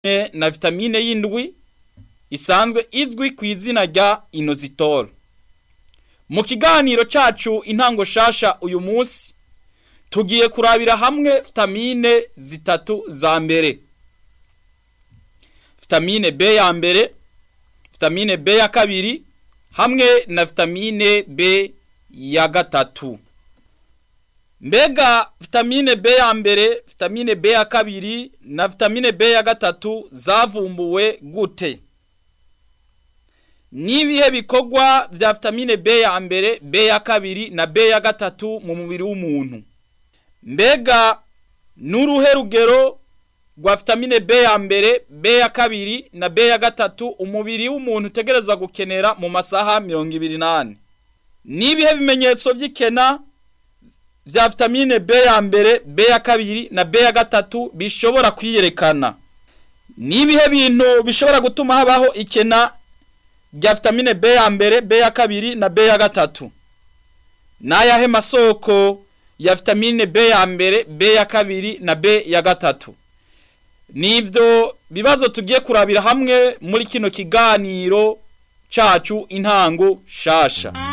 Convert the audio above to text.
na vitamine y'indwi isanzwe izwi ku izina rya inositol mu kiganiro cacu intango shasha uyu munsi tugiye kurabira hamwe vitamine zitatu za mbere vitamine B ya mbere vitamine B ya kabiri hamwe na vitamine B ya gatatu mbega vitamine B ya mbere vitamine B ya kabiri na vitamine B ya gatatu zavumbuwe gute nibihe bikorwa vya vitamine B ya mbere B ya kabiri na B ya gatatu mu mubiri w'umuntu mbega n'uruhe rugero rwa vitamine B ya mbere B ya kabiri na B ya gatatu umubiri w'umuntu utegerezwa gukenera mu masaha mirongo ibiri n'ane nibihe bimenyetso vy'ikena vya vitamine B ya mbere B ya kabiri na B ya gatatu bishobora kwiyerekana nibihe bintu bishobora gutuma habaho ikena rya vitamine B ya mbere B ya kabiri na B ya gatatu n'ayahe masoko ya vitamine B ya mbere B ya kabiri na B ya gatatu nivyo bibazo tugiye kurabira hamwe muri kino kiganiro cacu intango shasha